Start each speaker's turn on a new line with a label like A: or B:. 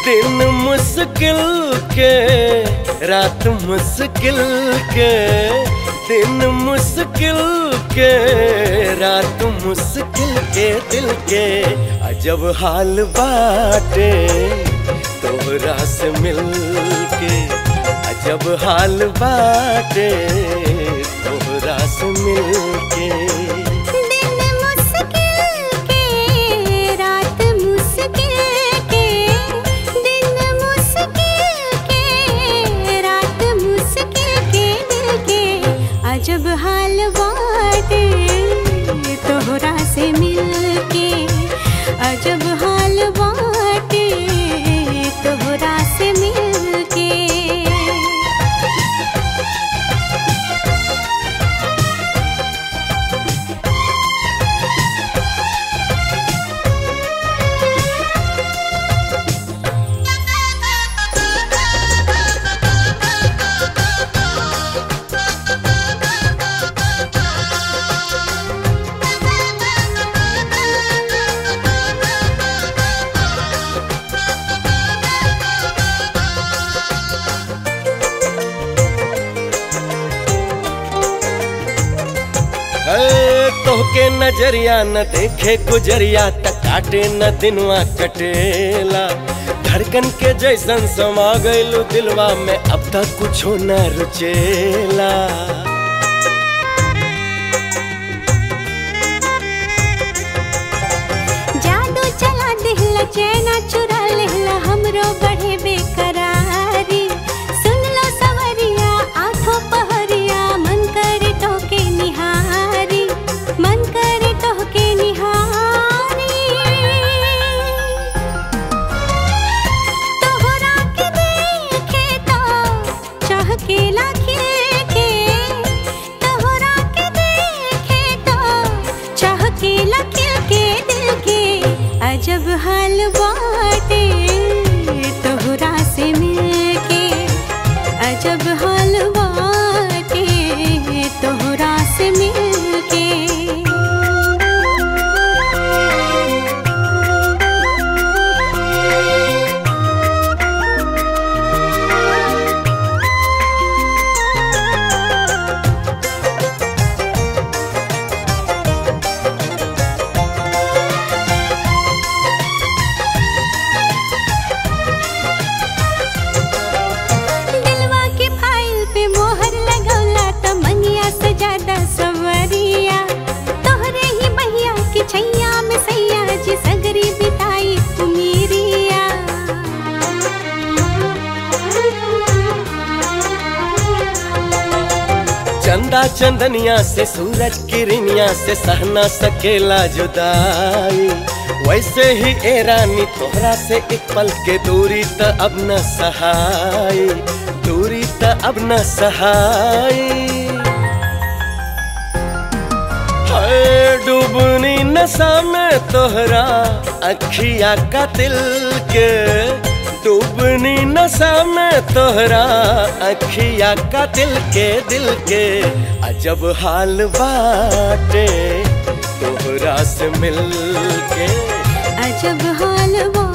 A: दिन मुश्किल के रात मुश्किल के दिन मुश्किल के रात मुश्किल के दिल के अजब हाल बाटे तोहरा से मिल के अजब हाल बाटे तोहरा से मिल के
B: दिन मुश्किल के रात मुश्किल के दिन मुश्किल के रात मुश्किल के दिल के अजब हाल बाटे तोहरा से मिल के अजब हाल बाटे तोहरा से मिल के
A: है तोहके नजरिया न देखे गुजरिया त काटे न दिनवा कटेला धड़कन के जैसन समा गइलू दिलवा में अब तक कुछो न रुचेला
B: जादू चला दिहला चैना चुरा लेहला हमरो बढ़े बेकरारी सुन लो सवरिया आठों पहरिया मन करे टोके निहारी मन करे टोके निहारी तोहरा के देखे तो चहकेला खिलके तोहरा के देखे तो चहकेला खिलके दिल के अजब हाल बाटे तोहरा से मिलके अजब हाल बाटे तोहरा से मिलके दिलवा के फाइल पे मोहर लगौला त मनिया से ज्यादा सवरिया तोहरे ही बहिया के छैया में सैया जी सगरी बिताई उमीरिया
A: चंदा चंदनिया से सूरज किरनिया से सहना सकेला जुदाई वैसे ही ए रानी तोहरा से एक पल के दूरी त अब न सहाई दूरी त अब न सहाई हाय डूबनी नशा में तोहरा अखिया का दिल के डूबनी नशा में तोहरा अखिया का दिल के दिल के अजब हाल बाटे तोहरा से मिल के
B: अजब हाल